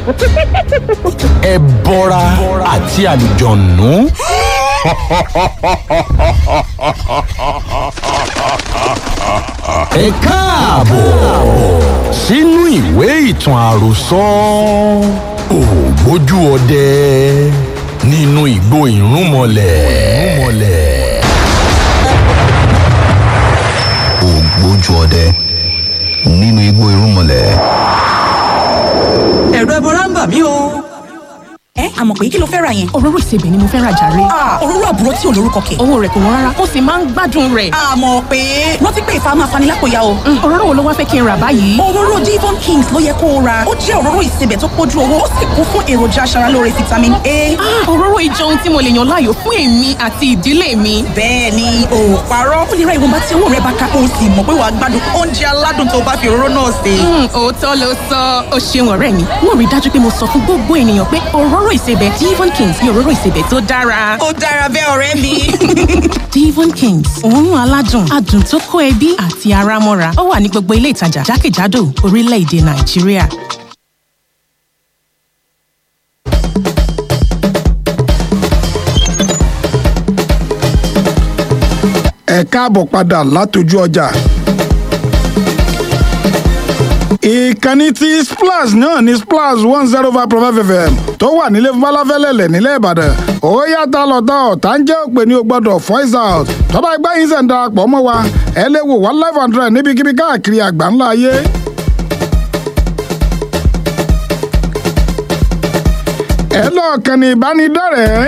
ẹbọra àti àlùjọ̀nù. ẹ káàbọ̀ sínú ìwé ìtàn àròsọ ògbójú ọdẹ nínú ìgbó ìrúnmọlẹ̀. ògbójú ọdẹ nínú igbó irúnmọlẹ̀. ẹ̀rọ ẹbọra ń bà mí o. ẹ àmọ̀ pé kí ló fẹ́ ra yẹn. òróró ìsebẹ̀ ni mo fẹ́ ra jàre. Ah, òróró àbúrò tí ò lórúkọ kẹ̀. owó rẹ̀ kò wọ́n rárá ó sì máa ń gbádùn rẹ̀. àmọ̀ pé rántí pé ìfà máa fani lápòyà o. Mm, òróró wo ló wá fẹ́ kí n rà báyìí. òróró Devon Kings ló yẹ kó o ra ó jẹ́ òróró ìsebẹ̀ tó pójú owó ó sì kún fún èròjà aṣaralóore vitamin A. Ah, òróró ìjọ ohun tí mo lè yàn láàyò fún èmi àti ìdílé mi. bẹ́ẹ̀ ni o ò parọ́ ó lè ra ìwọ̀nba tí owó rẹ bá ká o sì mọ̀ pé wàá gbádùn oúnjẹ aládùn tó bá fi òróró náà sè. Mm, òótọ́ ló sọ ó ṣeun ọ̀rẹ́ mi mo rí i dájú pé mo sọ fún gbogbo ènìyàn pé òróró ìsebẹ̀ Devon Kings ni òróró ìsebẹ̀ tó dára. ó dára bẹ́ẹ̀ ọ̀rẹ́ mi. Devon Kings òórùn aládùn adùn tó kó ẹbí àti ara mọ́ra ó wà ní gbogbo ilé ìtajà jákèjádò orílẹ̀-èdè Nàìjíríà. ẹ káàbọ̀ padà látọjú ọjà. ìkànnì tí splash náà ní splash one zero five point five fm tó wà nílé falafẹ́lẹ́lẹ̀ nílẹ̀ ìbàdàn ó yàtọ̀ lọ́tọ̀ ọ̀tá ń jẹ́ òpè ní o gbọ́dọ̀ voice out tọ́ba ẹgbẹ́ yín sẹ̀ ń darapọ̀ mọ́ wa ẹ lè wò wá live and direct níbikíbi káàkiri àgbáńlá ayé. ẹ lọ́ọ̀ kàn ní ìbánidọ́rẹ̀ẹ́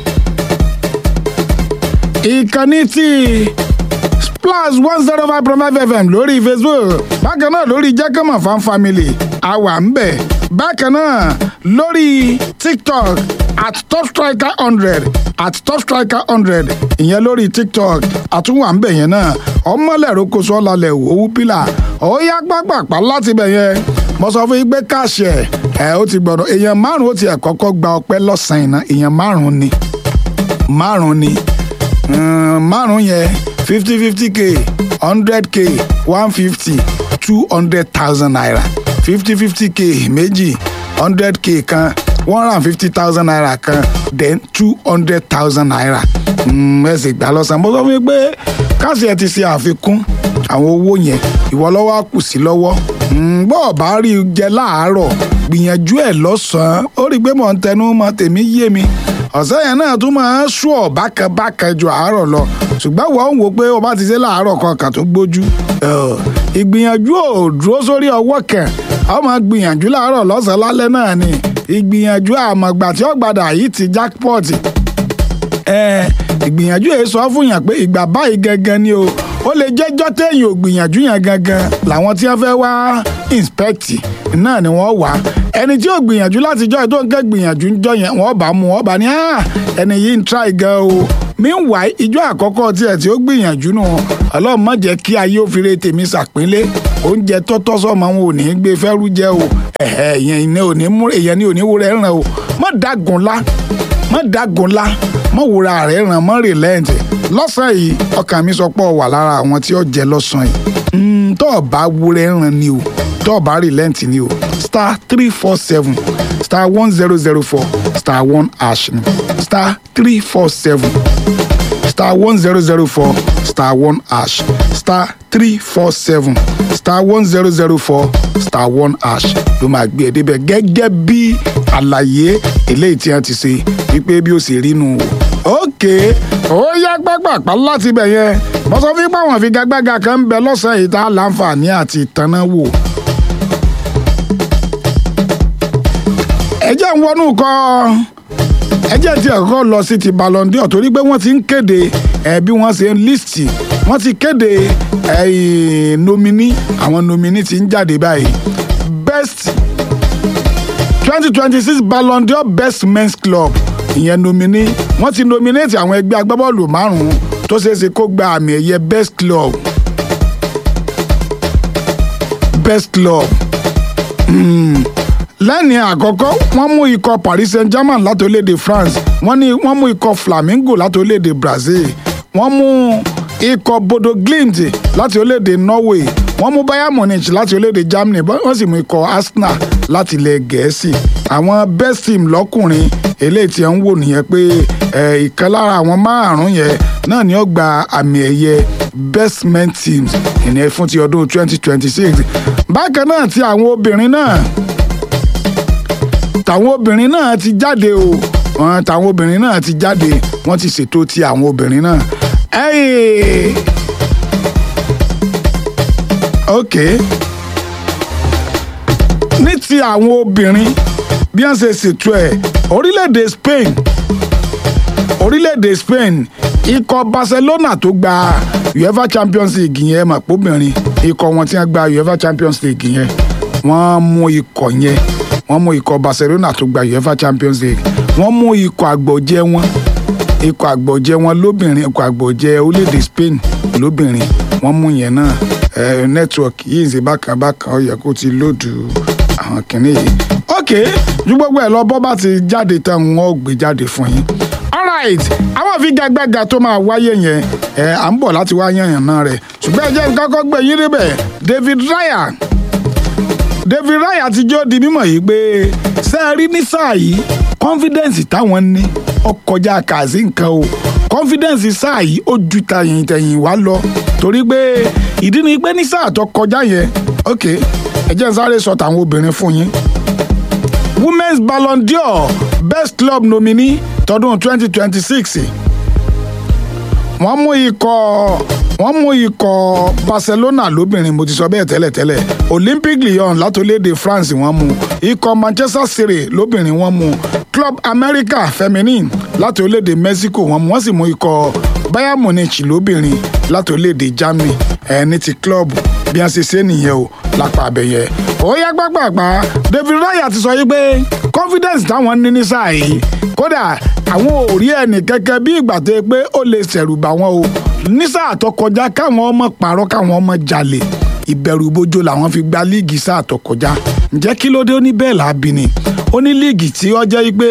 ìkànnì tí splash one zero five point five fm lórí facebook bákan náà lórí jẹ́kọ̀mọ̀ fan family àwa ń bẹ̀ bákan náà lórí tiktok at top striker hundred at top striker hundred ìyẹn lórí tiktok àtúwà ń bẹ̀ yẹn náà ọmọlẹ́rọ kò sọ lálẹ́ òwú pílà ó yá pápápá láti bẹ̀ yẹn mo sọ fún yín pé káàṣì ẹ̀ ẹ̀ ó ti gbọ́dọ̀ èèyàn márùn-ún ó ti ẹ̀ kọ́kọ́ gba ọpẹ́ lọ́sàn-án iná èèyàn márùn-ún ni márùn-ún ni márùn yẹn fifty fifty k hundred k one fifty two hundred thousand naira fifty fifty k méjì hundred k kan one hundred and fifty thousand naira kan then two hundred thousand naira ẹ sì gbà lọ́sàn-án mo sọ fún mi pé káàsì ẹ ti ṣe àfikún àwọn owó yẹn ìwọ lọ́wọ́ á kù sí lọ́wọ́ bọ́ ọ̀ bá rí i jẹ láàárọ̀ gbìyànjú ẹ̀ lọ́sàn-án ó rí i pé mò ń tẹnu mọ́ tèmi yé mi ọ̀sẹ̀ yẹn náà tún máa ń sùn ọ̀ bákanbákan ju àárọ̀ lọ ṣùgbọ́n wọ́n ń wò pé o bá ti ṣe láàárọ̀ kan kà tó gbójú ìgbìyànjú ò dúró sórí ọwọ́ kan a ó máa gbìyànjú láàárọ̀ lọ́sàn-án lálẹ́ náà ni ìgbìyànjú àmọ̀gbà tí ó gbàdà yìí ti jackpot ìgbìyànjú yẹn sọ fún yàn pé ìgbà báyìí gangan ni o ó lè jẹ́jọ́ téèyàn ò gbìyànjú yẹn gangan làwọn tí wọ́n fẹ́ wá inspect náà ni wọ́n wá ẹni tí ò gbìyànjú láti jọ́ ẹ̀ tó ń kẹ́ gbìyànjú ń jọ yẹn wọ́n bá mú wọ́n bá ní ẹni yìí ń try gan o meanwhile ìjọ àkọ́kọ́ tiẹ̀ tí ó gbìyànjú nù ọlọ́run má jẹ́ kí ayé òfìrè tèmi ṣàpínlẹ̀ oúnjẹ tọ́tọ́ sọ́mọ wọn ò ní í gbé fẹ́rú jẹ́ o èèyàn ní ò ní mú èèyàn ní ò ní wúrẹ́ ràn o má dágun lá má dágun lá má wúra rẹ̀ ràn má relent lọ́sàn-án yìí ọkàn mi sọ pé ó wà lára àwọn tí ó jẹ lọ́sàn-án yìí tó o bá wúrẹ́ ràn ni o tó o bá relent ni o star three four seven star one zero zero four star one hash ni star three four seven star one zero zero four star one hash star three four seven star one zero zero four star one hash ló máa gbé ẹ débẹ̀ gẹ́gẹ́ bí àlàyé eléyìí tí wọ́n ti ṣe wípé bí ó sì rí nu o. ókè ó yá gbàgbàpá láti bẹ̀ yẹn mo sọ fún pé àwọn ìfigagbága kan ń bẹ lọ́sàn-án yìí tá a láǹfààní àti ìtanná wò. ẹ jẹ́ ń wọnú kọ́ ẹ jẹ́ tí ẹ̀kọ́ lọ sí ti Ballon d'Or torí pé wọ́n ti ń kéde ẹ̀ bí wọ́n ṣe ń líìsì wọ́n ti kéde ẹ̀ nomini àwọn nomini ti ń jáde báyìí best twenty twenty six Ballon d'Or best men's club ìyẹn nomini wọ́n ti nominate àwọn ẹgbẹ́ agbábọ́ọ̀lù márùn-ún tó ṣeé ṣe kó gba àmì ẹ̀yẹ best club best club. Mm lẹ́ni àkọ́kọ́ wọ́n mú ikọ̀ Paris Saint-Germain láti orílẹ̀-èdè France wọ́n ní wọ́n mú ikọ̀ Flamengo láti orílẹ̀-èdè Brazil wọ́n mú ikọ̀ Bodo Glimt láti orílẹ̀-èdè Norway wọ́n mú bayern munich láti orílẹ̀-èdè germany wọ́n sì mú ikọ̀ arsenal láti ilẹ̀ gẹ̀ẹ́sì àwọn best team lọ́kùnrin eléyìí tí ń wò nìyẹn pé ìkan lára àwọn márùn-ún yẹn náà ni ó gba àmì ẹ̀yẹ best men teams ìyẹn fún ti ọdún 2026 bákan náà ti àwọn obìnrin náà tàwọn obìnrin náà ti jáde o wọn tàwọn obìnrin náà ti jáde wọ́n ti ṣètò ti àwọn obìnrin náà. Hey! ok ní ti àwọn obìnrin bí wọ́n ṣe ṣètò ẹ̀ orílẹ̀-èdè Spain orílẹ̀-èdè Spain ikọ̀ Barcelona tó gba UEFA Champions League yẹn mà póbìnrin ikọ̀ wọn tí wọ́n gba UEFA Champions League yẹn wọ́n mú ikọ̀ yẹn wọ́n mú ikọ̀ Barcelona tó gba UEFA Champions League wọ́n mú ikọ̀ àgbọ̀jẹ́ wọn ikọ̀ àgbọ̀jẹ́ wọn lóbìnrin ikọ̀ àgbọ̀jẹ́ orílẹ̀-èdè Spain lóbìnrin wọ́n mú yẹn náà ẹ nẹ́tíwọ̀kì yìí ń ṣe bákan bákan ó yẹ kó ti lòdù àwọn kìnìún yìí. ok ju gbogbo ẹ lọ bọ́ bá ti jáde tán wọn ò gbé jáde fún yín. alright àwọn ìfigagbága tó máa wáyé yẹn ẹ à ń bọ̀ láti wá yànyàn náà rẹ̀ ṣùgbọ́n ẹ jẹ́ nǹkan kọ́ gbé yín débẹ̀ David Raya David Raya ti jọ́ di mímọ̀ yìí pé sẹ́ẹ̀rí ní sáà yìí confidence táwọn ní ọkọjá kàzí nǹkan o confidence sáà yìí ó ju tàyìn tẹ̀yìn wá lọ torí pé ìdí ni pé ní sáà tó kọjá yẹn ok ẹ jẹ́ n sáré sọ tàwọn obìnrin fún yín women's ballon d'or best club nominee tọdún 2026 wọ́n mú ikọ̀ wọ́n mú ikọ̀ Barcelona lóbìnrin mo ti sọ bẹ́ẹ̀ tẹ́lẹ̀tẹ́lẹ̀ Olympique Lyon látòlédè France wọ́n mú ikọ̀ Manchester City lóbìnrin wọ́n mú Club America feminine látòlédè Mexico wọ́n mú wọ́n sì mú ikọ̀ Bayern Munich lóbìnrin látòlédè Germany ẹ̀ ní ti club bí wọ́n ṣe ṣe nìyẹn o lápá abẹ́yẹ. ó yá gbàgbàgbà David Raya ti sọ yìí pé confidence táwọn ní ní sáà yìí kódà àwọn ò rí ẹnì kẹ́kẹ́ bí ìgbà tó yẹ pé ó lè ṣẹ̀rù bà wọ́n o ní sáà tó kọjá káwọn ọmọ pààrọ̀ káwọn ọmọ jalè ìbẹ̀rù bójó làwọn fi gba líìgì sáà tó kọjá ǹjẹ́ kí ló dé ó ní bẹ́ẹ̀ làábì ni ó ní líìgì tí ó jẹ́ pé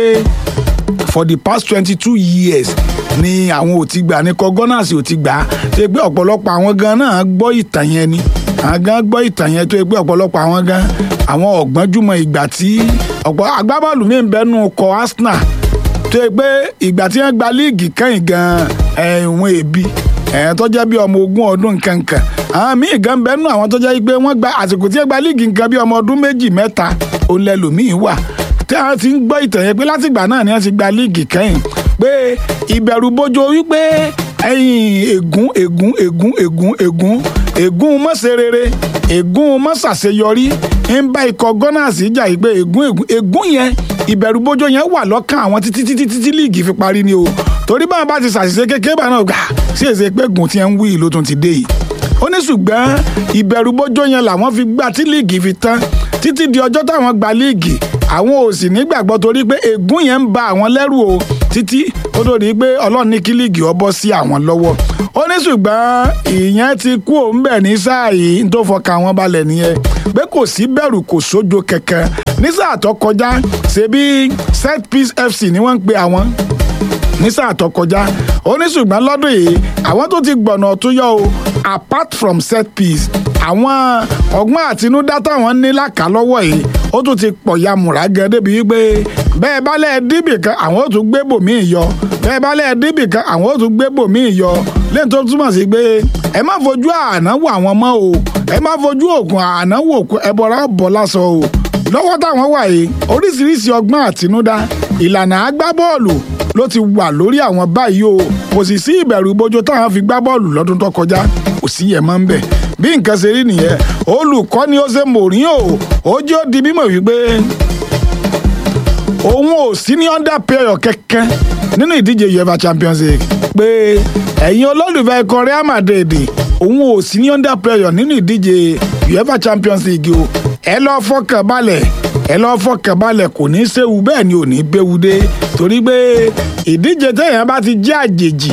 for the past twenty two years ni àwọn ò ti gbà ní kọ gunners ò ti gbà ṣe pé ọ̀pọ̀lọpọ̀ àwọn gan náà gbọ́ ìtàn yẹn ni àwọn gan gbọ́ ìtàn yẹn tó yẹ pé ọ̀pọ̀lọpọ̀ àwọn gan àwọn ọ̀gbọ́njúmọ̀ ìgbà tí ọ̀pọ̀ agbábọ́ọ̀lù mi ń bẹnu kọ Arsenal tó yẹ pé ìgbà tí wọ́n gba líìgì kẹ́yìn gan ẹ̀wọ̀n èbí ẹ̀yìn tó jẹ́ bí ọmọ ogún ọdún kankan àwọn míì gan bẹnu àwọn tó jẹ́ pé wọ́n gba àsìkò tí wọ́n gba líìgì nǹkan bí ọmọ ọdún méjì mẹ́ta òun lẹ́lòmíì wà tí wọ́n ti ń gbọ́ ìtàn yẹn pé látìgbà náà ni wọ́n ti gba líìgì kẹ́yìn pé ìbẹ̀rù bójó wípé ẹ̀yìn ègún ègún ègún ègún ègún ègún mọ́sẹ̀rẹ̀rẹ̀ ègún mọ́sàṣeyọrí ń bá ikọ̀ gunners jà yìí pé ègún ègún ègún yẹn ìbẹ̀rù bójó yẹn wà lọ́kàn àwọn títí títí títí líìgì fi parí ni o torí báwọn bá ti ṣàṣìṣe kékeré bá náà gbà sí èsè pé gùn tí ń wí ló tún ti dé yìí ó ní ṣùgbọ́n ìbẹ̀rù bójó yẹn làwọn fi gbà tí líìgì fi tán títí di ọjọ́ táwọn gba líìgì àwọn ò sì nígbàgbọ́ torí pé ègún yẹn ń ba àwọn lẹ́rù o títí ó tó di pé ọlọ́run ní kí líìgì ọ bọ́ sí àwọn lọ́wọ́ ó ní ṣùgbọ́n ìyẹn ti kú òun bẹ̀ ní sáà yìí tó fọkàn àwọn balẹ̀ nìyẹn pé kò sí bẹ̀rù kò sójo kankan ní sáà tó kọjá ṣebí set piece fc ni wọ́n ń pe àwọn ní sáà tó kọjá ó ní ṣùgbọ́n lọ́dún yìí àwọn tó ti gbọ̀nà tó yọ o apart from set piece àwọn ọgbọ́n àtinúdá táwọn ní lákàlọ́wọ́ yìí ó tún ti pọ̀ ya múra gan débi wípé bẹ́ẹ̀ bá lẹ́ẹ̀ díbì kan àwọn ò tún gbé bòmíì yọ bẹ́ẹ̀ bá lẹ́ẹ̀ díbì kan àwọn ò tún gbé bòmíì yọ lẹ́yìn tó túmọ̀ sí pé ẹ má fojú àná wò àwọn mọ́ o ẹ má fojú òkun àná wò ẹbọra bọ̀ lásán o lọ́wọ́ táwọn wà yìí oríṣiríṣi ọgbọ́n àtinúdá ìlànà agbábọ́ọ̀lù ló ti wà lórí àwọn báyìí o kò sì sí ìbẹ̀rù bójó táwọn fi gbá bọ́ọ̀lù lọ́dún tó kọjá kò sí yẹn mọ́ ń bẹ̀ bí nǹkan ṣe rí nìyẹn olùkọ́ ni ó ṣe mòrín o ó jẹ́ ó di mímọ̀ wípé òun ò sí ní under prayer kẹ́kẹ́ nínú ìdíje uefa champions league pé ẹ̀yin olólùfẹ́ ikọ̀ real madrid òun ò sí ní under prayer nínú ìdíje uefa champions league o ẹ lọ fọkàn balẹ̀ ẹ lọ fọkàn balẹ̀ kò ní í séwu bẹ́ẹ̀ ni ò ní í béwu dé torí pé ìdíje téèyàn bá ti jẹ́ àjèjì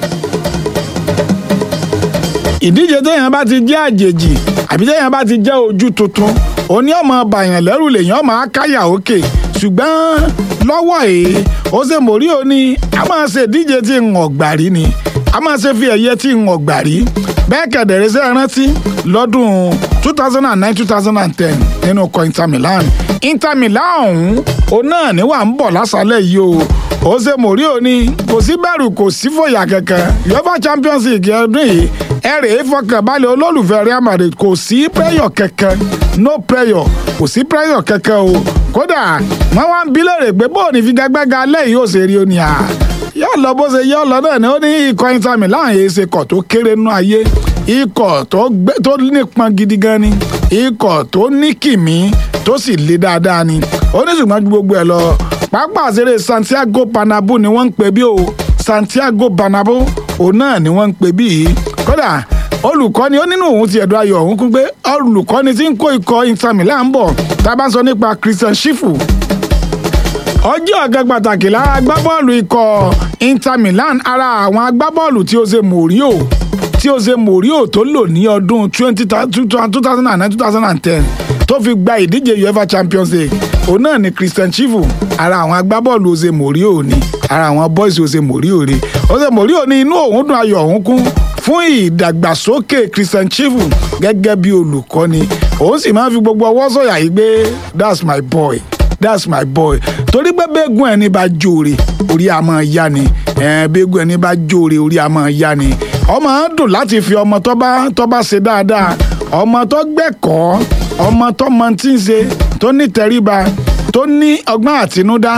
ìdíje téèyàn bá ti jẹ́ àjèjì àbí téèyàn bá ti jẹ́ ojú tuntun òní ọmọ bàyàn lẹ́rù lèèyàn máa káyà òkè ṣùgbọ́n lọ́wọ́ yìí ó ṣe mórí o ní a máa ṣe ìdíje tí ń ọ̀gbàrí ni a máa ṣe fi ẹ̀yẹ tí ń ọ̀gbà rí bẹ́ẹ̀ kẹ̀dẹ̀rẹ́ sẹ́ rántí lọ́dún two thousand and nine two thousand and ten nínú ọkọ̀ Inter Milan Inter Milan ọ̀hún òun náà ní wà ń bọ̀ lásàálẹ̀ yìí o ó ṣe mòrí òní kò sí bẹ̀rù kò sí fòyà kankan UEFA Champions League ọdún yìí ẹ rèé fọkànbalẹ̀ olólùfẹ́ Real Madrid kò sí pressure kankan no pressure kò sí pressure kankan o kódà wọ́n wá ń bí léèrè pé bóun ní figagbága alẹ́ yìí ó ṣe rí o ní à yóò lọ bó ṣe yóò lọ náà ni ó ní ikọ̀ Inter Milan yìí ṣe kọ̀ tó kéré nú ayé ikọ̀ tó nípọn gidi gan ni ikọ̀ tó ní kìmí tó sì le dáadáa ni ó ní ṣùgbọ́n ju gbogbo ẹ̀ lọ pápá àṣeré Santiago Bernabeu ni wọ́n ń pè bí o Santiago Bernabeu òun náà ni wọ́n ń pè bí yìí kódà olùkọ́ni ó nínú òun ti ẹ̀dùn ayọ̀ òun kún pé olùkọ́ni tí ń kó ikọ̀ Inter Milan ń bọ̀ tá a bá ń sọ nípa Christian Shifu ọjọ́ ọ̀gá pàtàkì lára agbábọ́ọ̀lù ikọ̀ Inter Milan ara àwọn agbábọ́ọ̀lù tí Jose Mourinho tí Jose Mourinho tó lò ní ọdún two thousand and nine two thousand and ten tó fi gba ìdíje UEFA Champions League òun náà ni Christian Chifu ara àwọn agbábọ́ọ̀lù Jose Mourinho ni ara àwọn boys Jose Mourinho ni Jose Mourinho ní inú òun dùn ayọ̀ òun kún fún ìdàgbàsókè Christian Chifu gẹ́gẹ́ bí olùkọ́ni òun sì máa ń fi gbogbo ọwọ́ sọ̀yà yìí gbé that's my boy that's my boy torí pé bẹ́ẹ̀gùn ẹni bá jóore orí a máa yá ni bẹ́ẹ̀gùn ẹni bá jóore orí a máa yá ni ọmọ á dùn láti fi ọmọ tó bá tó bá ṣe dáadáa ọmọ tó gbẹ̀kọ́ ọmọ tó mọ tí ń ṣe tó ní tẹríba tó ní ọgbọ́n àtinúdá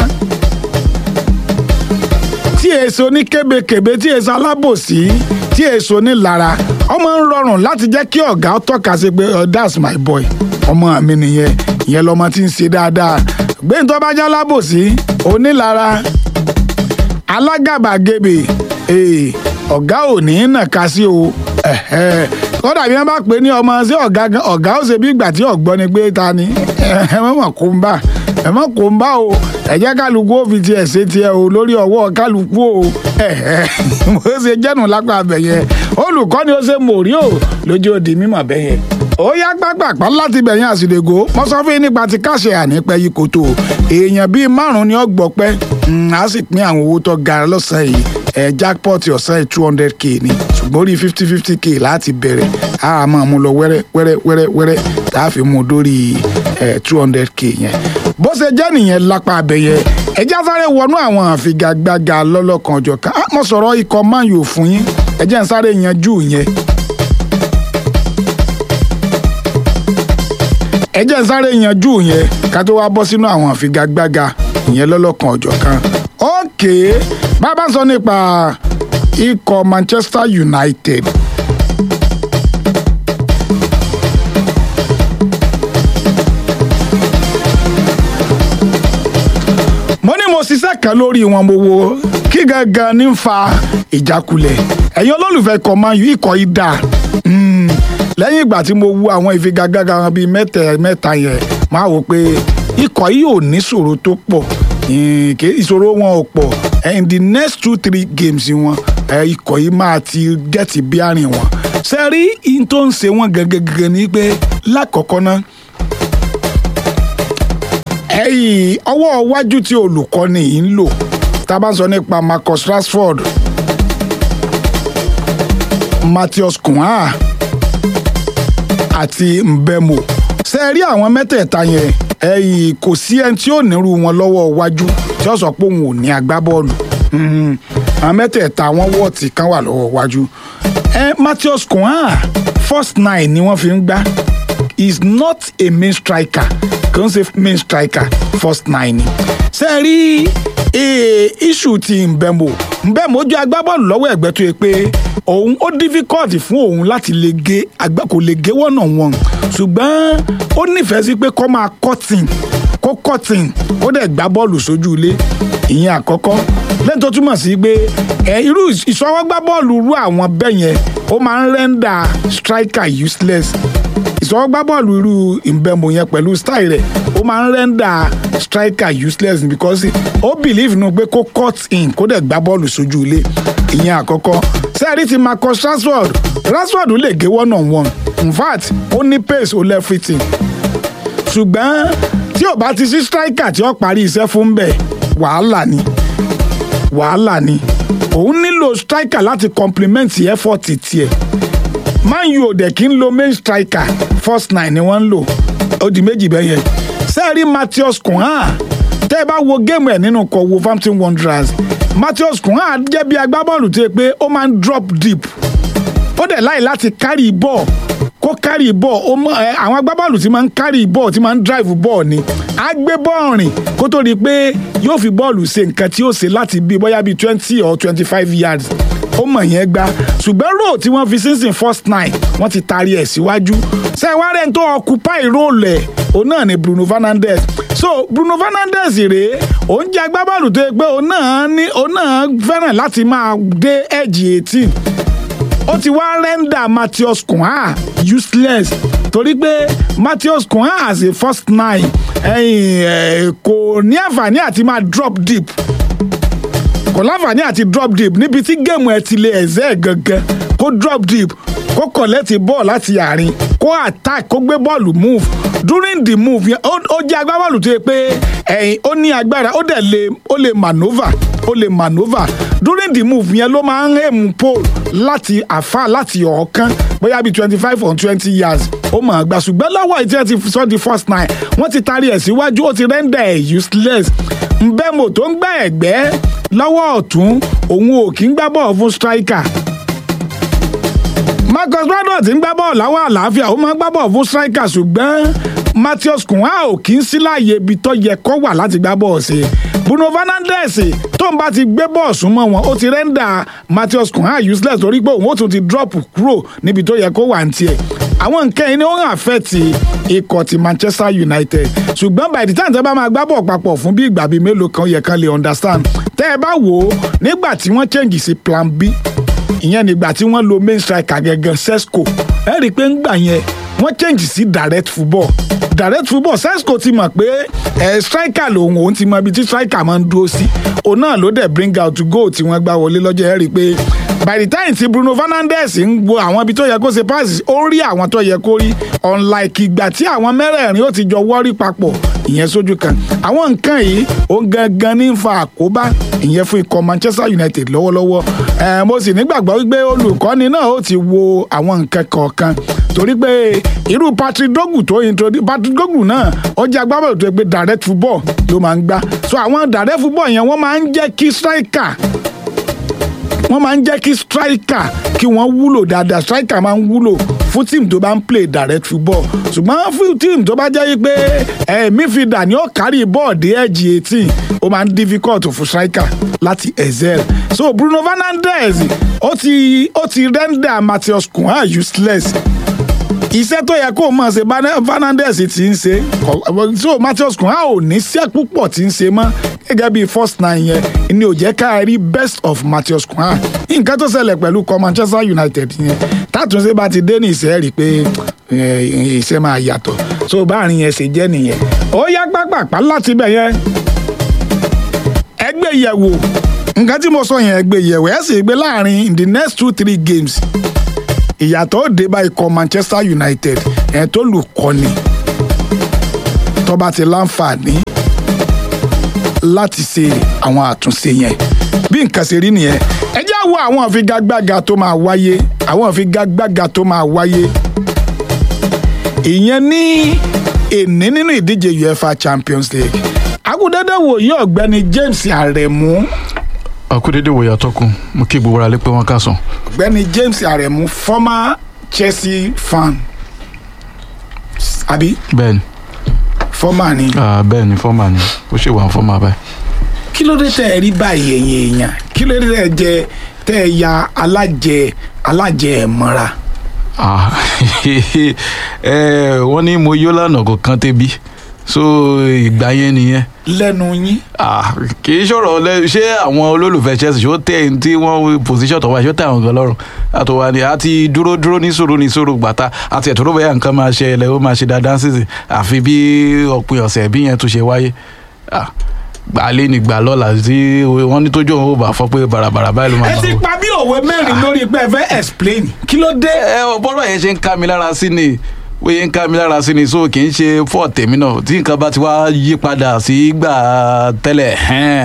tí èso ní kébékèbé tí èso alábòsí tí èso ní lára ọmọ ń rọrùn láti jẹ́ kí ọ̀gá tọ́ka sí pé that's my boy ọmọ mi nìyẹn ìyẹn lọmọ tí ń ṣe dáadáa gbẹ̀ntọ́ bá já lábòsí onílara alágàbàgebè ọ̀gá ò ní nàka sí o kódà bí wọ́n bá pè ní ọmọ sí ọ̀gá ọ̀gá ó ṣe bí ìgbà tí ọ̀gbọ́n ni pé ta ni ẹ mọ̀ kó ń bà ẹ mọ̀ kó ń bà o ẹ jẹ́ kálukú ó fi tiẹ̀ ṣe tiẹ̀ o lórí ọwọ́ kálukú o mo ṣe jẹ́nu lápá abẹ̀yẹ olùkọ́ni ó ṣe mòrí o lójú òdì mímọ̀ bẹ́yẹ ó yá gbàgbàgbà láti bẹ̀yìn àsìlẹ̀gò mo sọ fún yín nípa ti káṣẹ ànípẹ́ yìí kò tó èèyàn bíi márùn-ún ni ó gbọ́ pẹ́ á sì pín àwọn owó tó ga lọ́sàn-án yìí ẹ̀ jackpot ọ̀sán yìí two hundred k ni ṣùgbọ́n orí fifty fifty k láti bẹ̀rẹ̀ á máa mú lọ wẹ́rẹ́ wẹ́rẹ́ wẹ́rẹ́ wẹ́rẹ́ tá a fi mú dórí ẹ̀ two hundred k yẹn bó ṣe jẹ́ nìyẹn lápá abẹ́yẹ ẹjẹ́ sáré wọnú àwọn àfigagbága lọ́lọ́kan ọjọ́ kan mo sọ̀rọ̀ ikọ̀ man u fún yín ẹjẹ́ ń sáré yanjú yẹn ẹ jẹ́ sáré yanjú yẹn ká tó wá bọ́ sínú àwọn àfigagbága ìyẹn lọ́lọ́kan ọ̀jọ̀ kan. ókè bàbá sọ nípa ikọ̀ Manchester United. mo ní mo ṣiṣẹ́ kan lórí wọn mo wo kí gangan ní fa ìjákulẹ̀ ẹ̀yin olólùfẹ́ ikọ̀ Man U ikọ̀ yìí dáa lẹ́yìn ìgbà tí mo wo àwọn ìfigagbága wọn bíi mẹ́tẹ̀ mẹ́ta yẹn máa wò pé ikọ̀ yìí ò ní ìṣòro tó pọ̀ ìṣòro wọn ò pọ̀ in the next two three games wọn ikọ̀ yìí máa ti gẹ́tì bí àárín wọn ṣe rí in tó ń ṣe wọn gẹ́gẹ́gẹ́ ni pé lákọ̀ọ́kọ́ náà ẹ̀yìn ọwọ́ iwájú tí olùkọ́ni yìí ń lò tá a bá ń sọ nípa Marcus Rashford Matheus Cunha àti Mbemo ṣe rí àwọn mẹ́tẹ̀ẹ̀ta yẹn ẹ̀yìn kò sí ẹni tí ò nírú wọn lọ́wọ́ iwájú tí ó sọ pé òun ò ní agbábọ́ọ̀lù àwọn mẹ́tẹ̀ẹ̀ta wọn wọ́ọ̀tì kan wà lọ́wọ́ iwájú Matheus Cunha first nine ni wọ́n fi ń gbá is not a main striker kò ń ṣe main striker first nine ni ṣe rí issue ti Mbemo Mbemo jẹ́ agbábọ́ọ̀lù lọ́wọ́ ẹ̀gbẹ́ tó yẹ pé òun ó difficult fún òun láti lè gé àgbà kò lè gé wọ́nà wọn ṣùgbọ́n ó nífẹ̀ẹ́ sí pé kó máa cutting kó cutting kó dẹ̀ gbá bọ́ọ̀lù sójú ilé ìyẹn àkọ́kọ́ lẹ́yìn tó túmọ̀ sí pé ẹ irú ìṣọwọ́gbá bọ́ọ̀lù rú àwọn bẹ́ẹ̀ yẹn ó máa ń rẹ́ńdà striker useless ìṣọwọ́gbá bọ́ọ̀lù irú Mbemo yẹn pẹ̀lú style rẹ̀ ó máa ń rẹ́ńdà striker useless because ó believe nù pé kó cut in kó dẹ̀ gbá bọ́ọ̀lù sójú ilé ìyẹn àkọ́kọ́ sẹ́ẹ̀rí ti Marcus Rashford Rashford lè gé one on one in fact ó ní pace ó lẹ́fìtìn ṣùgbọ́n tí ò bá ti sí striker tí ó parí iṣẹ́ fún bẹ́ẹ̀ wàhálà ni wàhálà ni kò òun nílò striker láti complement effort tiẹ̀ man u ò dẹ̀ kí ń lo main striker first nine ni wọ́n ń lò ó di méjì bẹ́ẹ̀ yẹn sẹ́ẹ̀rí Matheus Cunha tẹ́ ẹ bá wo géèmù ẹ̀ nínú kọ̀ Wolverhampton Wanderers Matheus Cunha jẹ́ bí agbábọ́ọ̀lù tó yẹ pé ó máa ń drop deep ó dẹ̀ láì láti carry ball kó carry ball ó mọ ẹ àwọn agbábọ́ọ̀lù tí máa ń carry ball tí máa ń drive ball ni á gbé bọ́ọ̀ rìn kó tó di pé yóò fi bọ́ọ̀lù ṣe nǹkan tí ó ṣe láti bí bóyá bíi twenty or twenty five yards ó mọ̀ yẹn gbá ṣùgbọ́n role tí wọ́n fi sínsìn first nine wọ́n ti taari ẹ̀ síwájú sẹ́wárẹ̀ tó occupy role ẹ̀ òun náà ni Bruno Fernandes so Bruno Fernandes rèé òun jẹ́ agbábọ́ọ̀lù tó yẹ pé òun náà ní òun náà fẹ́ràn láti máa dé edge eighteen ó ti wá rẹ́ńdà Matheus Cunha useless torí pé Matheus Cunha as a first nine ẹ̀yìn ẹ̀ kò ní àǹfààní àti máa drop deep kò láǹfààní àti drop deep níbi tí géèmù ẹ ti lè ẹ̀zẹ́ ẹ̀ gangan kó drop deep kó kọ̀lẹ́tì bọ́ọ̀ láti àárín kó attack kó gbé bọ́ọ̀lù move during the move yẹn ó ó jẹ́ agbábọ́ọ̀lù tó yẹ pé ẹ̀yìn ó ní agbára ó dẹ̀ lè ó lè maneuver ó lè maneuver during the move yẹn ló máa ń hẹ̀mú pole láti àfa láti ọ̀ọ́kán bóyá bíi twenty five or twenty years ó mọ̀ ọ́n gbà ṣùgbọ́n lọ́wọ́ ìtí ẹ ti sọ di first nine wọ́n ti taari ẹ̀ síwájú ó ti render ẹ̀ useless mbẹ́mò tó ń gbá ẹ̀gbẹ́ lọ́wọ́ ọ̀tún òun ò kí ń gbá bọ́ọ̀ fún striker Marcus Rashford ti ń gbá bọ́ọ̀ láwọn àlàáfíà ó máa ń gbá bọ́ọ̀ fún striker ṣùgbọ́n Matheus Cunha ò kí ń sí láàyè ibi tó yẹ kó wà láti gbá bọ́ọ̀ sí Bruno Fernandes tó ń bá ti gbé bọ́ọ̀ súnmọ́ wọn ó ti rẹ́ńdà Matheus Cunha useless torí pé òun ó tún ti drop kúrò níbi tó yẹ kó wà ní tiẹ̀ àwọn nǹkan yìí ni ó ń àfẹ́tì ikọ̀ ti Manchester United ṣùgbọ́n by the time tẹ́ bá máa gbá bọ̀ papọ̀ fún bí ìgbà bíi mélòó kan yẹ kan lè understand tẹ́ ẹ bá wò ó nígbà tí wọ́n change sí plan B ìyẹn nígbà tí wọ́n lo main striker gẹ́gẹ́ Sesco ẹ rí i pé ńgbà yẹn wọ́n change sí direct football direct football Sesco ti mọ̀ pé ẹ striker lòun òun ti mọ ibi tí striker máa ń dúró sí òun náà ló dẹ̀ bring out goal tí wọ́n gbá wọlé lọ́jọ́ ẹ rí i pé by the time tí Bruno Fernandes ń wo àwọn ibi tó yẹ kó ṣe pass ó rí àwọn tó yẹ kó rí unlike ìgbà tí àwọn mẹ́rẹ̀ẹ̀rin ó ti jọ wọ́rí papọ̀ ìyẹn sójú kan àwọn nǹkan yìí ó gangan ní ń fa àkóbá ìyẹn fún ikọ̀ Manchester United lọ́wọ́lọ́wọ́ ẹ̀ mo sì nígbàgbọ́ wípé olùkọ́ni náà ó ti wo àwọn nǹkan kọ̀ọ̀kan torí pé irú Patrick Dogu tó introduce Patrick Dogu náà ó jẹ́ agbábọ̀lù tó yẹ pé direct football ló máa ń gbá so àwọn direct football yẹn wọ́n máa ń jẹ́ kí striker wọ́n máa ń jẹ́ kí striker kí wọ́n wúlò dáadáa striker máa ń wúlò fún team tó bá ń play direct football ṣùgbọ́n fún team tó bá jẹ́ pé ẹ̀ midfielder ni ó kárí bọ́ọ̀dì ẹ̀jì eighteen ó máa ń difficult fún striker láti excel so Bruno Fernandes ó ti ó ti render Matheus Cunha useless iṣẹ́ tó yẹ kó mọ̀ ṣe Fernandes ti ń ṣe so Matheus Cunha ò ní iṣẹ́ púpọ̀ tí ń ṣe mọ́ gẹ́gẹ́ bí first nine yẹn ni ò jẹ́ ká rí best of Matheus Cunha nǹkan tó ṣẹlẹ̀ pẹ̀lú kọ Manchester United yẹn tátúnṣe bá ti dé ní ìṣẹ́ rí i pé iṣẹ́ máa yàtọ̀ so báàrin yẹn ṣe jẹ́ nìyẹn ó yá pápápá láti bẹ̀ yẹn ẹgbẹ́ yẹ̀wò nǹkan tí mo sọ yẹn ẹgbẹ́ yẹ̀wò ẹ̀ sì gbé láàrin in the next two three games ìyàtọ̀ ó dé bá ikọ̀ Manchester United ẹ̀ tó lù kọ́ni tó bá ti láǹfààní láti ṣe àwọn àtúnṣe yẹn bí nǹkan ṣe rí nìyẹn ẹ jẹ́ wo àwọn àfigagbága tó máa wáyé àwọn àfigagbága tó máa wáyé ìyẹn ní èní nínú ìdíje UEFA Champions League agudẹ́dẹ́ wòye ọ̀gbẹ́ni James Aremu akúdédé wòye àtọkùn mo kí gbogbo ara lé pé wọn ká sàn. ọ̀gbẹ́ni James Aremu former Chelsea fan àbí bẹ́ẹ̀ni former ni ah, bẹ́ẹ̀ni fọmà ni ó ṣe wà fọmà báyìí. kí ló dé tẹ ẹ rí báyìí ẹ̀yin èèyàn kí ló dé tẹ ẹ jẹ tẹ ẹ ya alájẹ alájẹ ẹ mọ́ra. Ah, eh, wọ́n ní mo yó lánàá kò kán tẹ́bí so ìgbà yẹn nìyẹn lẹ́nu yín Ah, kì í ṣọ̀rọ̀ lẹ ṣé àwọn olólùfẹ́ Chelsea ṣó tẹ̀ ẹni tí wọ́n position tó wá ṣó tẹ̀ àwọn kan lọ́rùn àtọwà ni a ti dúró dúró ní sùúrù ní sùúrù gbàtà àti ẹ̀tọ́ ló bẹ̀yà nǹkan máa ṣe ẹlẹ́ ó máa ṣe dáadáa sísè àfi bí òpin ọ̀sẹ̀ bí yẹn tún ṣe wáyé Ah, gbà lé ní gbà lọ́la tí wọ́n ní tójú òun ò bá fọ́ pé bàràbàrà báyìí ló máa ẹ máa ti wọ̀. pa bí òwe mẹ́rin lórí pé ẹ fẹ́ explain kí ló dé. ẹ ọ bọ́dọ̀ yẹn ṣe ń ká mi lára sí ni bóyá ń ká mi lára sí ni so kì í ṣe fọ́ tèmi náà tí nǹkan bá ti wá yí padà sí gbà tẹ́lẹ̀ hẹ́n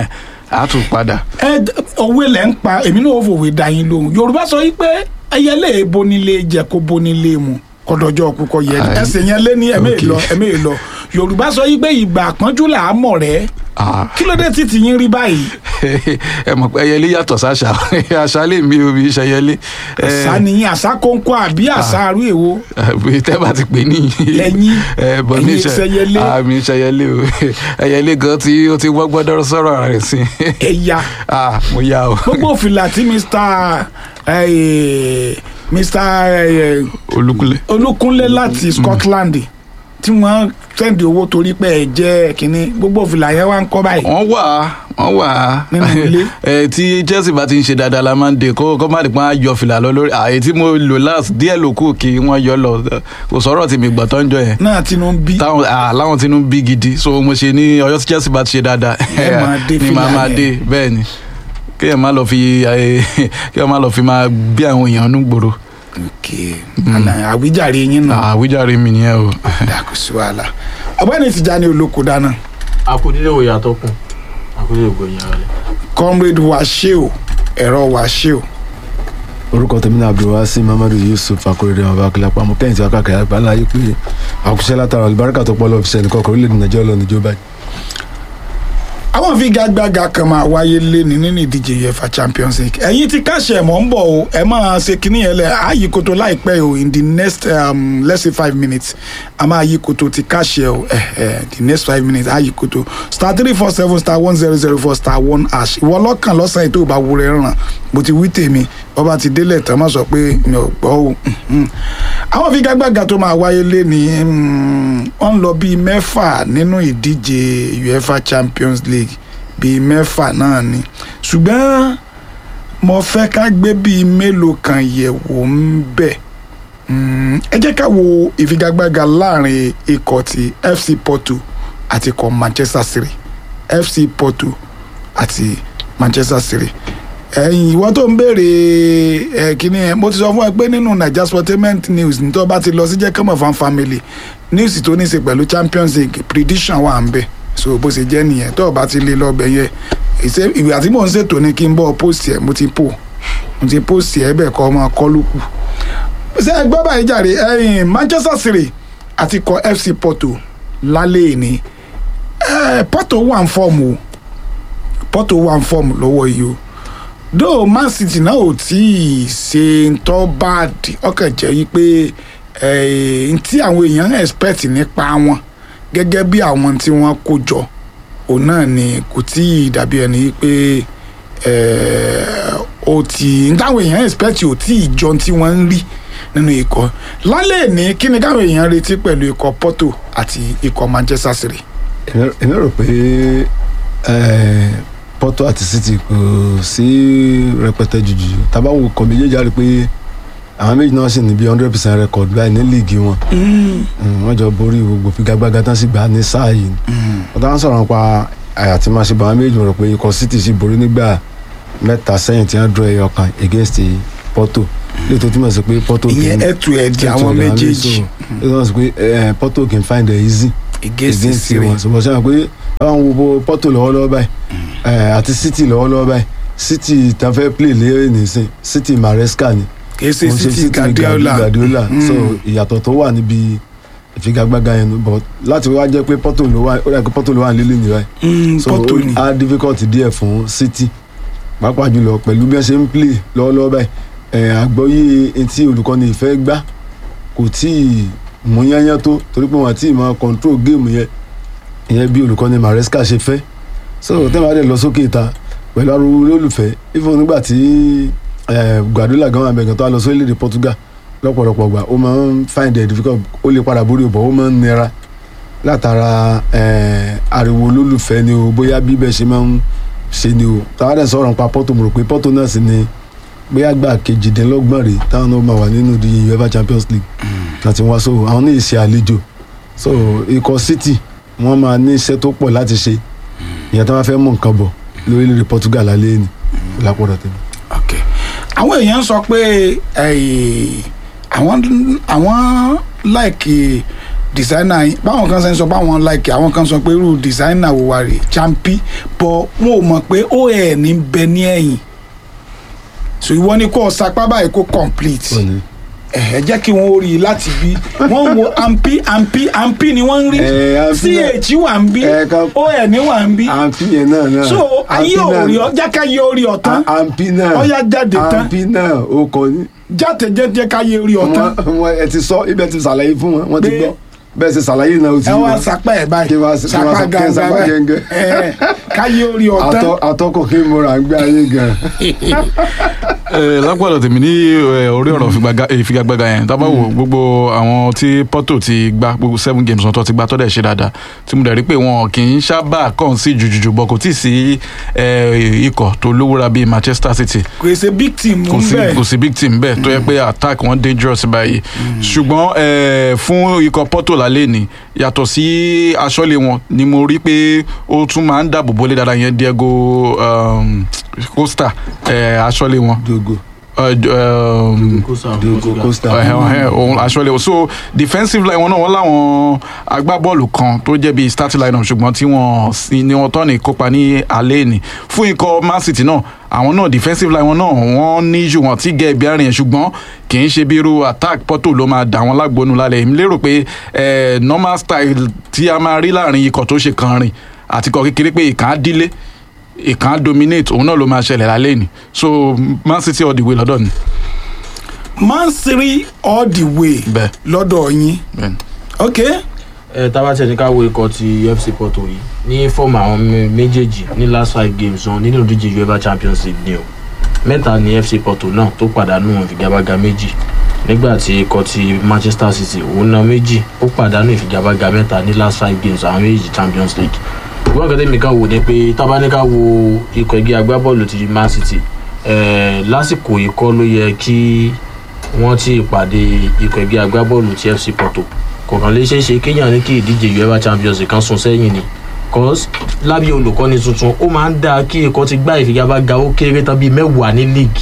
a tún padà. ẹ d- òwe lẹ ń pa èmi náà ò fòwe dá yín lóhùn yorùbá sọ yìí pé ẹyẹlé bonilé jẹ kó bonilé mu kọdọjọ kúkọ yẹ Aye. ẹsẹ yẹn lé ní ẹmẹ Okay. ìlọ ẹmẹ ìlọ yorùbá sọ yìí pé ìgbà àpọ́njú là á mọ̀ rẹ́ Ah. kí ló dé tí tìyín rí báyìí ẹ mọ̀ pé ẹyẹlé yàtọ̀ sáṣà àṣà lè mi ò bí ṣẹyẹlé. àṣà nìyí àṣà kónkó àbí àṣà arú èwo bí tẹ́ bá ti pè ní. Lẹ́yìn, ẹ bọ̀ ní ẹ̀yin ìṣe ṣẹyẹlé. àmì ṣẹyẹlé o ẹyẹlé gan tí ó ti wọ́n gbọ́dọ̀ sọ̀rọ̀ rẹ̀ sí. ẹ̀yà ah mo yá o. gbogbo fìlà tí mr eh, mr eh, olúkúlẹ̀. olúkúnlé láti scotland tí wọ́n sẹ́ndì owó torí pé ẹ̀ jẹ́ kínní gbogbo fìlà yẹn wá ń kọ́ báyìí. wọ́n wà á wọ́n wà á. Nínú ilé. ẹ tí chelsea bá ti ń ṣe dáadáa la máa ń de kó kó má di pé wọ́n á yọ fìlà lọ lórí àyè tí mo lò last díẹ̀ ló kù kí wọ́n yọ lọ kò sọ̀rọ̀ tí mi gbọ́ tó ń jọ yẹn náà tinú ń bí táwọn ah, láwọn tinú bí gidi so mo ṣe ní ọyọ tí chelsea bá ti ṣe dáadáa Ẹ máa dé ni màá fìlà máa yẹn. dé bẹ́ẹ̀ ni kéèyàn má lọ fi eh, kéèyàn má lọ fi máa bí àwọn èèyàn nú gbòòrò ok àná àwíjàre yín náà àwíjàre mi nìyẹn o. dàkú sí wàhálà ọ̀gbẹ́ni Tìjání olóko dáná àkúdílé wo yàtọ̀ kùn àkúdílé wo yàrá rẹ̀. comrade washeo ẹ̀rọ washeo orúkọ tèmi náà abdulwasi mamadu yusuf akorede ọba akilapa mo kẹ́yìn tí wàá kàkẹ́ àgbà ńlá yìí pé àkùṣe látara olùbáríkà tó pọ̀ lọ́ọ́ fi ṣẹlẹ̀ kọ́kọ́ orílẹ̀-èdè nàìjíríà lọ́ọ́ níjó báyìí. àwọn figagbága kan máa wáyé léni nínú ìdíje uefa champions league ẹ̀yin ti káṣẹ̀ mọ́ ń bọ̀ o ẹ máa ṣe kínní yẹn lẹ̀ á yí koto láìpẹ́ o in the next um, let's say five minutes a máa yí koto ti káṣẹ̀ o eh, eh, the next five minutes á yí koto star three four seven star one zero zero four star one hash ìwọ lọ́kàn lọ́sàn-án ètò ìbá wúrẹ́ ràn bó ti wí tèmi bọ́ba ti délẹ̀ tán má sọ pé mi ò gbọ́ o mhm. àwọn figagbága tó máa wáyé léni mm, wọ́n ń lọ bíi mẹ́fà nínú ìdíje uefa champions league bíi mẹ́fà náà ni ṣùgbọ́n mo fẹ́ ká gbé bíi mélòó kan yẹ̀wò ń bẹ̀ Mm, ẹ jẹ́ ká wo ìfigagbága láàrin ikọ̀ ti fc porto àti ikọ̀ manchester city fc porto àti manchester city ẹ̀yin ìwọ tó ń béèrè ẹ kíní ẹ mo ti sọ fún ẹ pé nínú naija sportainment news ní tó bá ti lọ sí jẹ́kọ́mọ̀ fan family news tó ní í ṣe pẹ̀lú champions league prediction wà ń bẹ̀ so bó ṣe jẹ́ nìyẹn tó o bá ti lè lọ bẹ̀ yẹn ìṣe ìwé àti mò ń ṣètò ní kí n bọ́ post ẹ̀ mo ti pò mo ti post ẹ̀ bẹ́ẹ̀ kọ́ ọmọ kọ́ ló kù ṣé ẹ gbọ́ báyìí jàre ẹ̀yin manchester city àti ikọ̀ fc porto lálẹ́ ìní ẹ̀ porto wà ń fọ́ọ̀mù o porto wà ń fọ́ọ̀mù lọ́wọ́ yìí o dóò man city náà ò tí ì ṣe ń tọ́ báàdì ọkàn jẹ́ yí pé n tí àwọn èèyàn expect nípa wọn gẹ́gẹ́ bí àwọn tí wọ́n kó jọ òun náà ni kò tí ì dàbí ẹni yí pé ó ti n táwọn èèyàn expect ò tí ì jọ tí wọ́n ń rí nínú ikọ̀ lálẹ́ ní kí ni káwọn èèyàn retí pẹ̀lú ikọ̀ porto àti ikọ̀ manchester city. èmi rò pé porto àti city kò sí rẹpẹtẹ jùjù tábà wò kọ méjèèjì á rí i pé àwọn méjì náà sì ní bí hundred percent record báyìí ní líìgì wọn wọn jọ borí gbogbo figagbága tán sì gbà ní sáà yìí wọn táwọn sọ̀rọ̀ nípa àyà tí máa ṣe bá àwọn méjì rò pé ikọ̀ city sì borí nígbà mẹ́ta sẹ́yìn tí wọ́n dúró ẹyọ kan against porto lè tó túmọ̀ sí pé porto ìyẹn ẹtù ẹdì àwọn méjèèjì lè tó túmọ̀ sí pé porto kì í find it easy against city wọn ṣùgbọ́n sẹ́yìn pé àwọn wo bo porto lọ́wọ́lọ́wọ́ báyìí àti city lọ́wọ́lọ́wọ́ báyìí city tá fẹ́ play lé nìsín city maresca ni kì í ṣe city guardiola guardiola so ìyàtọ̀ tó wà níbi ìfigagbága yẹn nu but láti wá jẹ́ pé porto ló wà ó dà pé porto ló wà nílé nìyẹn so porto ni á difficult díẹ̀ fún city pàápàá jùlọ pẹ̀lú bí wọ́n ṣe ń play lọ́wọ́lọ́wọ́ báyìí àgbọ́yé etí olùkọ́ni ìfẹ́ gbá kò tí ì mú yányán tó torí pé wọ́n àti ìmọ̀ control game yẹn ìyẹn bí olùkọ́ni maresca ṣe fẹ́ so tẹ́lẹ̀ adé lọ sókè ìta pẹ̀lú ariwo olólùfẹ́ even nígbà tí guardiola gan abẹ́gàn tó wá lọ sí orílẹ̀-èdè portugal lọ́pọ̀lọpọ̀ gbà ó máa ń find it difficult ó lè padà borí ọ̀bọ̀ ó máa ń nira látara ariwo olólùfẹ́ ni o bóyá bíbẹ̀ ṣe máa ń ṣe ni o táwọn dẹ̀ sọ̀rọ̀ nípa porto mo rò pé porto náà sì ni bóyá gbà kejìdínlọ́gbọ̀n rè táwọn náà máa wà nínú ìdíje uefa champions league láti wá so àwọn ní ìṣe àlejò so ikọ̀ city wọ́n máa ní iṣẹ́ tó pọ̀ láti ṣe ìyẹn tí wọ́n fẹ́ mú nǹkan bọ̀ lórílẹ̀‐èdè portugal alẹ́ ni lápọ̀dọ̀ tẹ̀lé. ok àwọn èèyàn sọ pé àwọn àwọn láìkì designer yín báwọn kan ṣe ń sọ pé àwọn like àwọn kan sọ pé irú designer wo wa rè champi bọ wọn ò mọ̀ pé ó ẹ̀ ní bẹ ní ẹ̀yìn so ìwọ ni kò sapá báyìí kó complete ẹ jẹ́ kí wọ́n rí i láti bí wọ́n ń wo ampi ampi ampi ni wọ́n ń rí Eh, ampi ch wà ń bí Eh, kan- on wà ń bí àǹfì yẹn náà náà so ayé Àǹfì náà- ò rí ọ jẹ́ ká yé orí ọ tán À- àǹfì náà Ọya jáde tán. àǹfì náà ó kọ ní. jáde jẹ́ jẹ́ ká yé orí ọ tán wọn wọn ẹ ti sọ ibẹ̀ ti ṣàlàyé fún wọn wọn ti Pé- gbọ́ bẹ́ẹ̀ ṣe ṣàlàyé náà ó ti ẹ wá wọn. sapá ẹ báyìí Kí wá- kí wá sapá sap- kí gangan sapá báyìí gẹ́gẹ́. ẹ ká yé orí ọ tán Atọ́- atọ́kọ̀ kí n mọ̀ra ń gbé ayé gan. Eh, lápọ̀lọ̀ tèmi ní eh, orí ọ̀rọ̀ ìfigagbága- ìfigagbága yẹn tá a bá wo gbogbo àwọn tí Porto ti gbá gbogbo seven games wọn tó ti gbá tó dẹ̀ ṣe dáadáa tí mo dẹ̀ rí pé wọn kì í sábà kàn sí jùjùjù bọ̀ kò tí ì sí eh, ikọ̀ tó lówóra bíi Manchester City kò ṣe big team kò ń sí bẹ̀ kò sí big team bẹ́ẹ̀ tó yẹ pé attack wọn dangerous báyìí ṣùgbọ́n eh, fún ikọ̀ Porto lálẹ́ ni yàtọ̀ sí aṣọ́lé wọn ni mo rí pé ó tún máa ń dáàbò bólé dáadáa yẹn Diego um, Costa eh, aṣọ́lé wọn dogo uh, um, dogo costa. ẹhẹn ohun aṣọlẹ so defensive line wọn náà wọn láwọn agbábọ́ọ̀lù kan tó jẹ́ bíi starting line ṣùgbọ́n tí wọ́n sì ni wọ́n tọ́ni kópa ní alẹ́ ni fún ikọ̀ man city náà àwọn náà defensive line wọn náà wọ́n ní ju wọn tí gẹ̀ ibi àárín yẹn ṣùgbọ́n kì í ṣe bí irú attack Porto ló máa dà wọ́n lágbónú lálẹ́ èmi lérò pé eh, normal style tí a máa rí láàrin ikọ̀ tó ṣe kan rìn àti ikọ̀ kékeré pé ìkàn á dílé ìkàn á dominate òun náà ló máa ṣẹlẹ̀ lálẹ́ ni so man city all the way lọ́dọ̀ ni man city all the way bẹ́ẹ̀ lọ́dọ̀ yín bẹ́ẹ̀ ni. ok ẹ tá a bá tẹ̀ ní ká wo ikọ̀ ti FC Porto yìí ní fọ́ọ̀mù àwọn mé- méjèèjì ní last five games wọn nínú ìdíje UEFA Champions League ni o mẹ́ta ní FC Porto náà tó pàdánù ìfigagbága méjì nígbà tí ikọ̀ ti Manchester City òun náà méjì ó pàdánù ìfigagbága mẹ́ta ní last five games àwọn méjèèjì Champions League ìwọ́n kan tẹ́mi kan wò ni pé tá a bá ní ká wo ikọ̀ ẹgbẹ́ agbábọ́ọ̀lù ti Man City eh, lásìkò ikọ́ ló yẹ kí wọ́n ti pàdé ikọ̀ ẹgbẹ́ agbábọ́ọ̀lù ti FC Porto kò kàn lè ṣeé ṣe kéèyàn ní kí ìdíje UEFA Champions League kan sún sẹ́yìn ni cause lábẹ́ olùkọ́ni tuntun ó máa ń dáa kí ikọ̀ ti gbá ìfigagbága ó kéré tán bíi mẹ́wàá ní league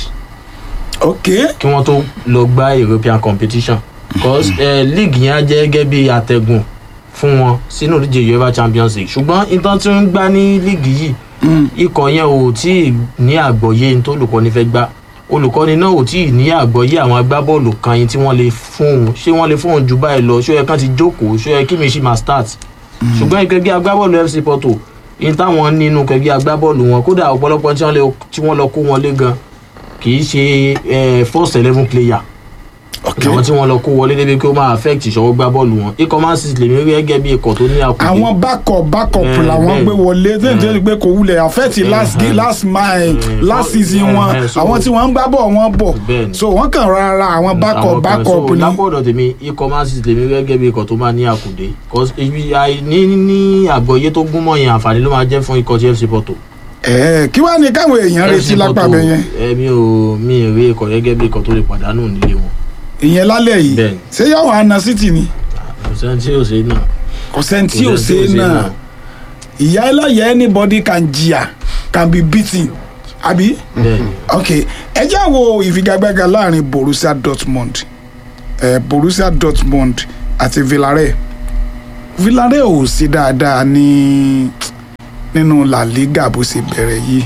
ok kí wọ́n tó lọ gbá European competition cause eh, league yẹn á jẹ́ gẹ́gẹ́ bí àtẹ̀gùn fún wọn sínú ìdíje UEFA Champions League ṣùgbọ́n ìtàn tí ń gbá ní league yìí ikọ̀ yẹn ò tí ì ní àgbọ́yé ní tó olùkọ́ni fẹ́ gbá olùkọ́ni náà ò tí ì ní àgbọ́yé àwọn agbábọ́ọ̀lù kan yìí tí wọ́n lè fún un ṣé wọ́n lè fún un jù báyìí lọ ṣó yẹ kán ti jókòó ṣó yẹ kí mi ṣì máa start ṣùgbọ́n ìkẹ́gbẹ́ agbábọ́ọ̀lù FC Porto yìí táwọn nínú kẹ́gbẹ́ agbábọ́ọ̀lù wọn kódà ọ̀pọ̀lọpọ̀ tí wọ́n lè- tí wọ́n lọ kó wọn lé gan kì í ṣe eh, first eleven player ok àwọn tí wọ́n lọ kó wọlé débi pé ó máa affect ìṣọwọ́ gbá bọ́ọ̀lù wọn ikọ̀ Man City lèmi rí gẹ́gẹ́ bí ikọ̀ tó ní àkùdé àwọn backup backup Eh, làwọn bẹ́ẹ̀. gbé wọlé tẹ́lẹ̀ tẹ́lẹ̀ pé kò wulẹ̀ affect last Eh, ga- last mile last so- season eh, wọn eh, so- àwọn tí wọ́n ń gbá bọ̀ wọ́n bọ̀ Bẹ́ẹ̀ ni. so wọ́n kàn rárá àwọn backup Àwọn kan- backup so ni lápọ̀dọ̀ tèmi ikọ̀ Man City lèmi rí gẹ́gẹ́ bí ikọ̀ tó máa ní àkùdé 'Cause ibi àìní ní àgbọ́yé tó gún mọ́ yẹn àǹfààní ló máa jẹ́ fún ikọ̀ ti FC Porto ẹ̀ kí wàá ní káwọn èèyàn retí lápá bẹ yẹn ẹ̀mí ò mi ì rí ikọ̀ gẹ́gẹ́ bí ikọ̀ tó lè pàdánù nílé wọn ìyẹn lálẹ́ yìí Bẹ́ẹ̀ ni. ṣé yóò wá na city ni kò sẹ́ni tí yóò ṣe náà kò sẹ́ni tí ò Kò ṣe sẹ́ni tí ò ṣe náà náà. ìyá ẹlẹ́yẹ anybody can jìyà can be beaten àbí bẹ́ẹ̀ ni ok ẹ jẹ́ wo ìfigagbága láàrin Borussia Dortmund eh, Borussia Dortmund àti Villarreal Villarreal ò sí dáadáa ní nínú La Liga bó ṣe bẹ̀rẹ̀ yìí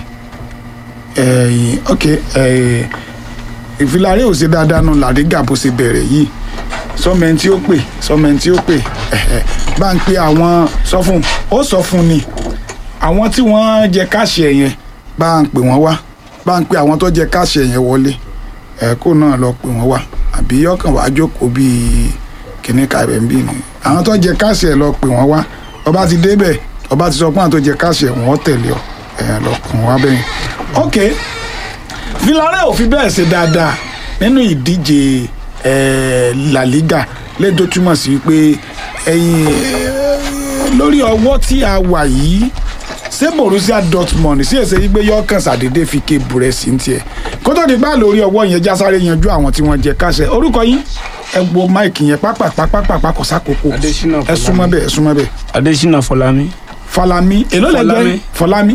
eh, ok eh, Villarreal ò sí dáadáa nínú La Liga bó ṣe bẹ̀rẹ̀ yìí sọmẹ́ni tí ó pè sọmẹ́ni tí ó pè ẹ̀hẹ̀, bá ń pe àwọn sọ fún ó sọ fún ni àwọn tí wọ́n jẹ káàṣì ẹ̀ yẹn bá ń pè wọ́n wá bá ń pe àwọn tó jẹ káàṣì ẹ̀ yẹn wọlé ẹ̀ kó náà lọ pè wọ́n wá àbí ọkàn wàá jókòó bíi kìnní kàrẹ̀ ń bì ní àwọn tó jẹ káàṣì ẹ̀ lọ pè wọ́n wá ọba ti débẹ̀ ọba ti sọ pé àwọn tó jẹ káàṣì ẹ̀ wọ́n tẹ̀lé ọ ẹ̀ lọ pè wọ́n wá bẹ́yìn. ok Villarreal ò fi bẹ́ẹ̀ ṣe dáadáa nínú ìdíje eh, La Liga lẹ́yìn tó túmọ̀ sí pé ẹ̀yìn lórí ọwọ́ tí a wà yìí ṣé Borussia Dortmund sí èsè yìí pé yọkàn ṣàdédé fi ké burẹ sí ní tiẹ̀ kó tó di bá lórí ọwọ́ yẹn já sáré yanjú àwọn tí wọ́n jẹ káṣẹ orúkọ yín ẹ wo máìkì yẹn pápápápápá kò sákòókò Adésínà ẹ súnmọ́ bẹ́ẹ̀ ẹ súnmọ́ bẹ́ẹ̀ adesina fọlámi Falami èló lẹ jẹ Fọlámi. Fọlámi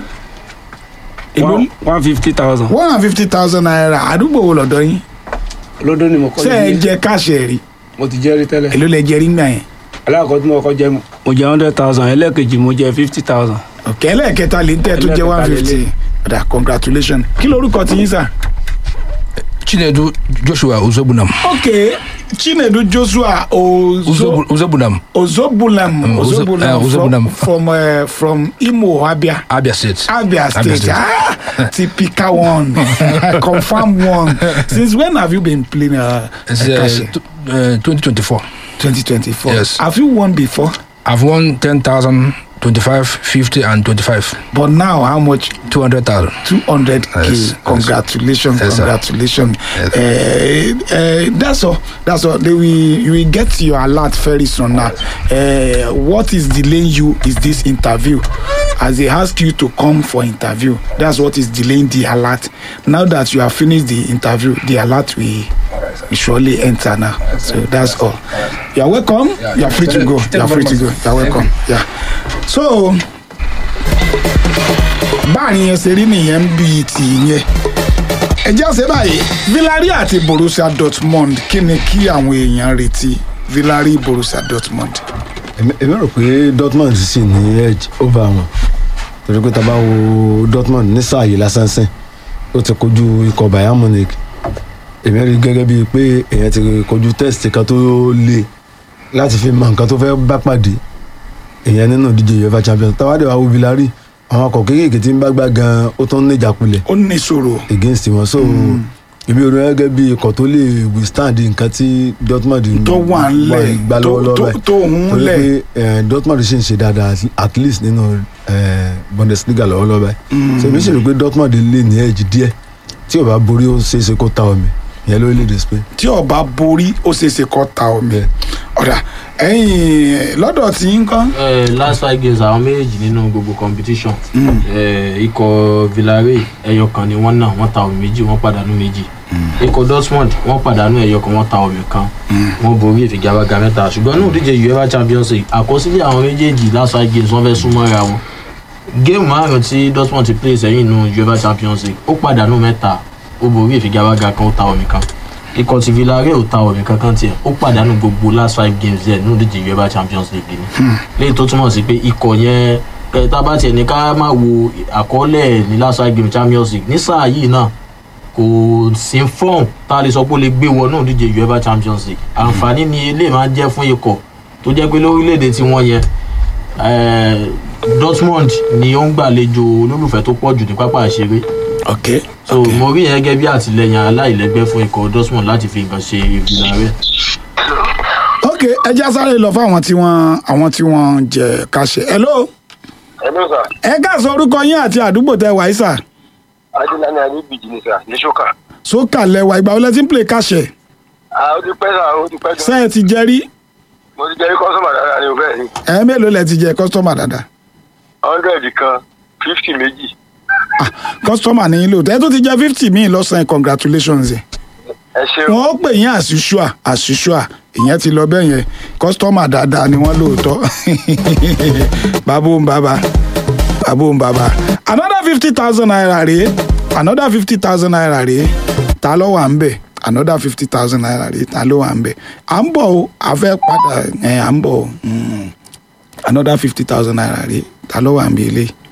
èló one one fifty thousand one hundred fifty thousand naira àdúgbò wo lọ́dọ̀ yín lọ́dọ̀ ni mo kọ́ ṣé ẹ yìí jẹ káṣẹ rí mo ti jẹ́rí tẹ́lẹ̀ èló lẹ jẹ rí gbà yẹn alákọ̀ọ́ tí mo kọ́ jẹ́ mo jẹ́ hundred thousand ẹlẹ́ẹ̀kejì mo jẹ́ fifty thousand. ọ̀kẹ́ ẹlẹ́ẹ̀kẹta lè ń tẹ́ tó jẹ́ one Ẹlẹ́ẹ̀kẹta fifty ọ̀dà congratulations kí lorúkọ ti yín sà. chinedu joshua ozobunam ok chinedu joshua ozo Uzobu- ozobunam ozobulam Mm, Ozo- ozobulam eh, Ozobulam. from from, uh, from imo abia. abia state Abia State. Ah, typical one. Confirm one. Since when have you been playing uh, it's Akashi? uh, t- uh, 2024 2024. yes. Have you won before? i've won 10000 25 50 and 25 But now, how much? 200000 200k. Yes, yes. congratulations, Yes, sir. congratulations. Yes. Uh, uh, that's all. That's all. They will, you will get your alert very soon now. Uh, what is delaying you is this interview. As they ask you to come for interview, that's what is delaying the alert. Now that you have finished the interview, the alert will, will surely enter now. So that's all. You are welcome. You are free to go. You are free to go. You are welcome. Yeah. So báàrin yẹn ṣe rí nìyẹn ń bí ti yẹn ẹ jẹ́ ṣe báyìí Villarreal àti Borussia Dortmund kí ni kí àwọn èèyàn retí Villarreal Borussia Dortmund. èmi èmi rò pé Dortmund sì ní edge over wọn torí pé tá a bá wo Dortmund ní sáà yìí lásán sìn ó ti kojú ikọ̀ Bayern Munich èmi rí gẹ́gẹ́ bíi pé èèyàn ti kojú test kan tó le láti fi mọ nǹkan tó fẹ́ bá pàdé èèyàn nínú ìdíje UEFA Champions táwa dẹ̀ wá wo Villarreal àwọn ọkọ̀ kéékèèké tí ń bá gbá gan ó tún ní ìjákulẹ̀ ó ní ìṣòro against wọn so èmi ò rí wọn gẹ́gẹ́ bí ikọ̀ tó lè withstand nǹkan tí Dortmund ń tó wà ńlẹ̀ gbá tó lọ́wọ́lọ́wọ́ tó báyìí tó ń torí lẹ̀ pé eh, Dortmund ṣì ń ṣe dáadáa at- at least nínú eh, Bundesliga lọ́wọ́lọ́wọ́ báyìí so èmi sì rò pé Dortmund lè ní edge díẹ̀ tí ò bá borí ó ṣeé ṣe kó ta omi ìyẹn lórílẹ̀‐èdè Spain. tí ọba borí ó ṣeé ṣe kó ta omi Bẹ́ẹ̀. ọ̀dà ẹ̀yìn lọ́dọ̀ tí ń kọ́ Eh, last five games àwọn méjèèjì nínú gbogbo competition Eh, ikọ̀ Villarreal ẹyọ kan ni wọ́n náà wọ́n ta omi méjì wọ́n pàdánù méjì ikọ̀ Dortmund wọ́n pàdánù ẹyọ kan wọ́n ta omi kan wọ́n borí ìfigagbága mẹ́ta ṣùgbọ́n ní òdíje UEFA Champions League àkọsílẹ̀ àwọn méjèèjì last five games wọ́n fẹ́ súnmọ́ra wọn géèmù márùn tí Dortmund ti play sẹ́yìn nínú UEFA Champions League ó pàdánù mẹ́ta ó borí ìfigagbága kan ó ta omi kan ikọ̀ ti Villarreal ò ta omi kankan tiẹ̀ ó pàdánù gbogbo last five games ẹ̀ nínú ìdíje UEFA Champions League ni léyìí tó túmọ̀ sí pé ikọ̀ yẹn ẹ, tá a bá tiẹ̀ ní ká má wo àkọọ́lẹ̀ ní last five game Champions League ní sáà yìí náà kò sí fọ́ọ̀n tá a lè sọ pé ó lè gbé wọnú ìdíje UEFA Champions League àǹfààní ni ilé máa ń jẹ́ fún ikọ̀ tó jẹ́ pé lórílẹ̀‐èdè tí wọ́n yẹn eh, Dortmund ni ó ń gbàlejò olólùfẹ́ tó pọ̀ jù ní pápá ìṣeré ok so mo rí yẹn gẹ́gẹ́ bí àtìlẹyìn aláìlẹ́gbẹ́ fún ikọ̀ Dortmund láti fi nǹkan ṣe Villarreal. ok ẹ já sáré lọ fún àwọn tí wọ́n àwọn tí wọ́n jẹ káṣẹ hello Hello sir. ẹ ká sọ orúkọ yín àti àdúgbò tẹ wàá sà Adilani Adébíjì ni sir ní ṣókà. sókà lẹwà ìgbà wọlé tí ń play káṣẹ Ah, ó ti pẹ́ sà, ó ti pẹ́ ṣe gan. ẹ ti jẹ rí Mo ti jẹ́ kọ́sọ́mà dáadáa ní òbẹ́ ni. ẹ mélòó lẹ ti jẹ kọ́sítọ́mà dáadáa hundred kan fifty méjì. kọ́sítọ́mà ní lò tẹ́ tó ti jẹ fifty míì lọ́sàn-án congratulations ẹ̀ Ẹ ṣeun. wọ́n pè yín àṣìṣúà àṣìṣúà ìyẹn ti lọ bẹ́ẹ̀ yẹn kọ́sítọ́mà dáadáa ni wọ́n lóòótọ́ bàbá òun bàbá bàbá òun bàbá another fifty thousand naira rèé another fifty thousand naira rèé ta ló wà ń bẹ̀ another fifty thousand naira rèé ta ló wà ń bẹ̀ à ń bọ̀ o a fẹ́ padà ẹ̀ à ń bọ̀ o Mm. another fifty thousand naira rèé ta ló wà ń bẹ̀ eléyìí